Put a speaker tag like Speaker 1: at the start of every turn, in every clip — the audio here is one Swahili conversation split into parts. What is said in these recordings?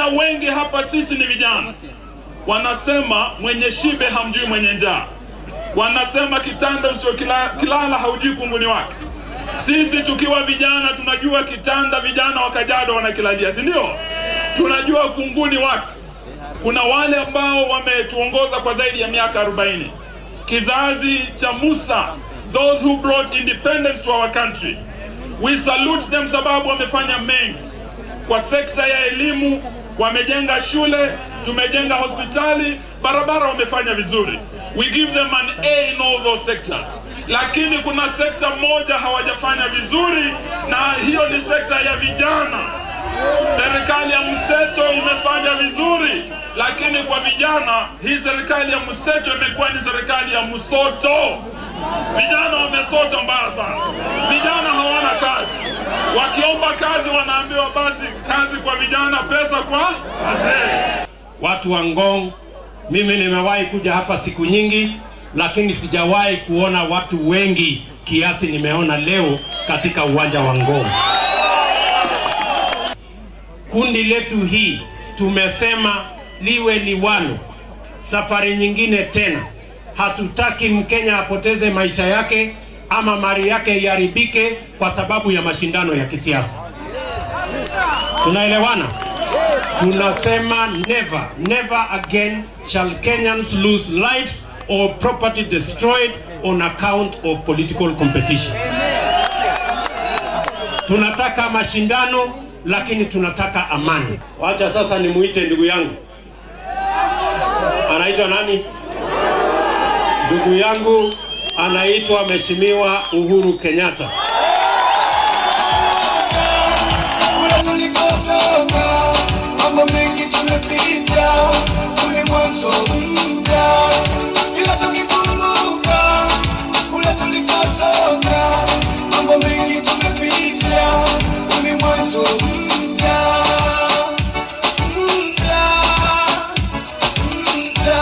Speaker 1: wengi hapa sisi ni vijana, wanasema mwenye shibe hamjui mwenye njaa, wanasema kitanda usiokilala kilala haujui kunguni wake. Sisi tukiwa vijana tunajua kitanda vijana wa Kajiado wanakilalia, si ndio? Tunajua kunguni wake. Kuna wale ambao wametuongoza kwa zaidi ya miaka 40, kizazi cha Musa, those who brought independence to our country. We salute them sababu wamefanya mengi kwa sekta ya elimu, wamejenga shule, tumejenga hospitali, barabara wamefanya vizuri. We give them an A in all those sectors. Lakini kuna sekta moja hawajafanya vizuri, na hiyo ni sekta ya vijana. Serikali ya mseto imefanya vizuri, lakini kwa vijana hii serikali ya mseto imekuwa ni serikali ya msoto. Vijana wamesota mbaya sana, vijana hawana kazi. Wakiomba kazi wanaambiwa basi kazi kwa vijana, pesa kwa wazee.
Speaker 2: Watu wa Ngong, mimi nimewahi kuja hapa siku nyingi, lakini sijawahi kuona watu wengi kiasi nimeona leo katika uwanja wa Ngong. Kundi letu hii tumesema liwe liwalo, safari nyingine tena. Hatutaki Mkenya apoteze maisha yake ama mali yake iharibike kwa sababu ya mashindano ya kisiasa. Tunaelewana? Tunasema never, never again shall Kenyans lose lives or property destroyed on account of political competition. Tunataka mashindano lakini tunataka amani. Wacha sasa nimuite ndugu yangu, anaitwa nani? Ndugu yangu anaitwa Mheshimiwa Uhuru Kenyatta.
Speaker 3: kule tulikotoka, mambo mengi tumepita, kule mwanzo mpya, ila tukikumbuka kule tulikotoka, mambo mengi tumepita, kule mwanzo mpya, mpya, mpya.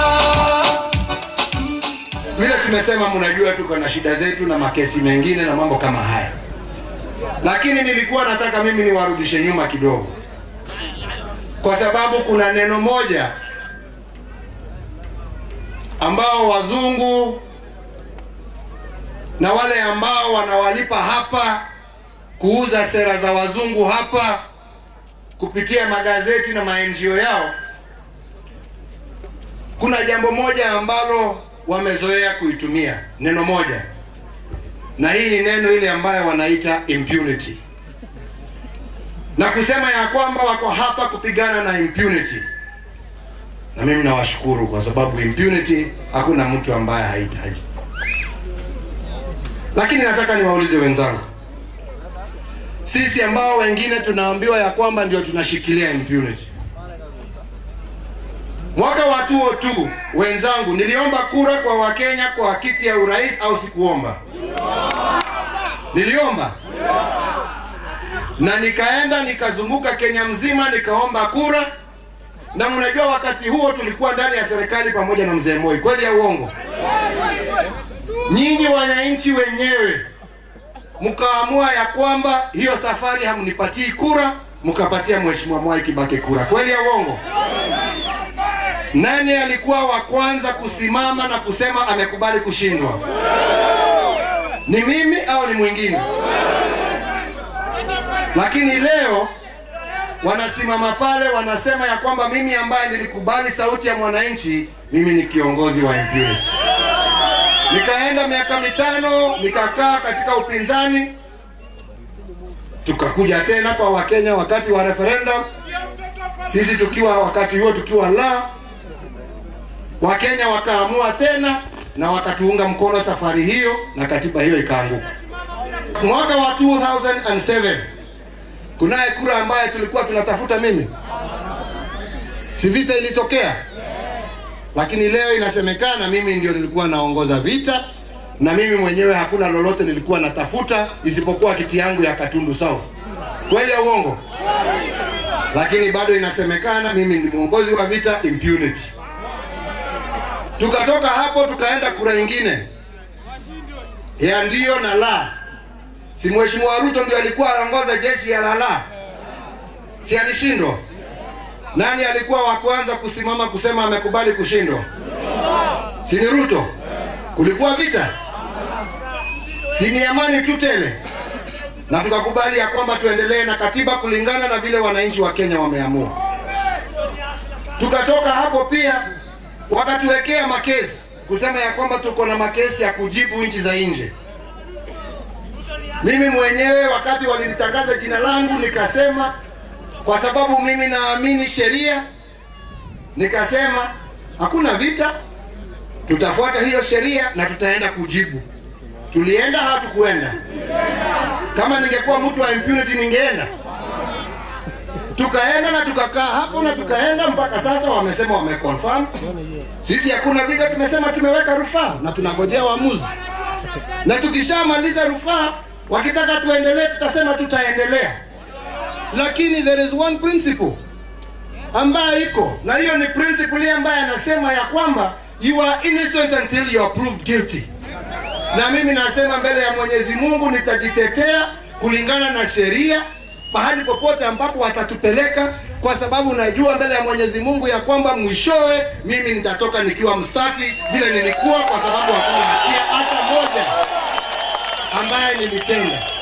Speaker 4: vile tumesema, mnajua tuko na shida zetu na makesi mengine na mambo kama haya, lakini nilikuwa nataka mimi niwarudishe nyuma kidogo, kwa sababu kuna neno moja ambao wazungu na wale ambao wanawalipa hapa kuuza sera za wazungu hapa kupitia magazeti na maenjio yao, kuna jambo moja ambalo wamezoea kuitumia neno moja, na hii ni neno ile ambayo wanaita impunity, na kusema ya kwamba wako hapa kupigana na impunity. Na mimi nawashukuru kwa sababu impunity hakuna mtu ambaye hahitaji. Lakini nataka niwaulize wenzangu, sisi ambao wengine tunaambiwa ya kwamba ndio tunashikilia impunity Mwaka wa 2002 wenzangu, niliomba kura kwa Wakenya kwa kiti ya urais au sikuomba? Niliomba na nikaenda nikazunguka Kenya mzima nikaomba kura, na mnajua wakati huo tulikuwa ndani ya serikali pamoja na mzee Moi, kweli ya uongo? Nyinyi wananchi wenyewe mkaamua ya kwamba hiyo safari hamnipatii kura, mkapatia mheshimiwa Mwai Kibaki kura, kweli ya uongo? Nani alikuwa wa kwanza kusimama na kusema amekubali kushindwa? Ni mimi au ni mwingine? Lakini leo wanasimama pale wanasema ya kwamba mimi ambaye nilikubali sauti ya mwananchi, mimi ni kiongozi wa impunity. Nikaenda miaka mitano nikakaa katika upinzani, tukakuja tena kwa Wakenya wakati wa referendum, sisi tukiwa wakati huo tukiwa la Wakenya wakaamua tena na wakatuunga mkono safari hiyo, na katiba hiyo ikaanguka. Mwaka wa 2007 kunaye kura ambaye tulikuwa tunatafuta mimi, si vita ilitokea, lakini leo inasemekana mimi ndio nilikuwa naongoza vita, na mimi mwenyewe hakuna lolote nilikuwa natafuta isipokuwa kiti yangu ya Katundu South. Kweli ya uongo? Lakini bado inasemekana mimi ni mwongozi wa vita, impunity. Tukatoka hapo tukaenda kura nyingine ya ndio na la. Si mheshimiwa Ruto ndio alikuwa anaongoza jeshi ya la la, si alishindwa? Nani alikuwa wa kwanza kusimama kusema amekubali kushindwa? Si ni Ruto? Kulikuwa vita, si ni amani tu tele, na tukakubali ya kwamba tuendelee na katiba kulingana na vile wananchi wa Kenya wameamua. Tukatoka hapo pia wakatuwekea makesi kusema ya kwamba tuko na makesi ya kujibu nchi za nje. Mimi mwenyewe wakati walilitangaza jina langu nikasema, kwa sababu mimi naamini sheria, nikasema hakuna vita, tutafuata hiyo sheria na tutaenda kujibu. Tulienda, hatukuenda. Kama ningekuwa mtu wa impunity ningeenda. Tukaenda na tukakaa hapo na tukaenda mpaka sasa, wamesema wameconfirm. Sisi hakuna vita, tumesema tumeweka rufaa na tunangojea uamuzi, na tukishamaliza rufaa, wakitaka tuendelee, tutasema tutaendelea, lakini there is one principle ambayo iko na hiyo ni principle ile ambayo anasema ya kwamba you are innocent until you are proved guilty na mimi nasema mbele ya Mwenyezi Mungu nitajitetea kulingana na sheria pahali popote ambapo watatupeleka, kwa sababu najua mbele ya Mwenyezi Mungu ya kwamba mwishowe mimi nitatoka nikiwa msafi vile nilikuwa, kwa sababu hakuna hatia hata moja ambaye nilitenda.